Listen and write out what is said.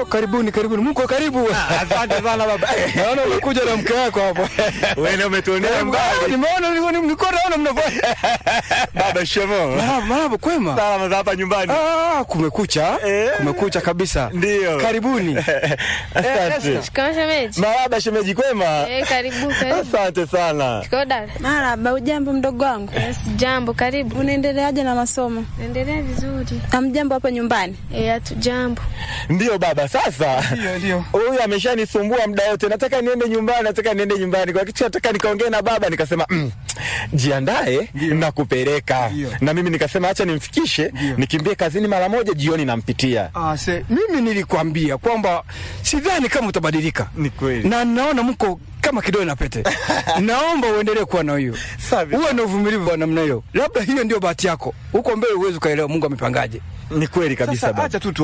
Oh, karibuni karibuni, mko karibu. Asante sana baba. Naona umekuja na mke wako hapo. Wewe umetuonea Ah, mbali. Nimeona nilikuwa nilikuwa naona mnafanya. Baba shemo. Marahaba, marahaba, kwema. Salama za hapa nyumbani. Ah, kumekucha. Eh. Kumekucha kabisa. Ndio. Karibuni. Asante. Shikamoo shemeji. Marahaba shemeji kwema. Eh, karibu karibu. Asante sana. Shikamoo dada. Marahaba, ujambo mdogo wangu, Yes, jambo, karibu. unaendeleaje na masomo? Endelea vizuri. Amjambo hapo nyumbani? Eh, hatu jambo. Ndio baba, sasa Ndio, ndio. huyu ameshanisumbua muda wote, nataka niende nyumbani, nataka niende nyumbani. Kwa kitu nataka nikaongee na baba, nikasema mm, jiandae na kupeleka Ndio. na mimi nikasema acha nimfikishe, nikimbie kazini mara moja, jioni nampitia. Ah, se, mimi nilikwambia kwamba sidhani kama utabadilika. Ni kweli. Na naona mko kama kidole na pete. Naomba uendelee kuwa na hiyo. Safi. Uwe na uvumilivu wa namna hiyo. Labda hiyo ndio bahati yako. Huko mbele uwezi ukaelewa Mungu amepangaje. Ni kweli kabisa Sasa baba. acha tu tu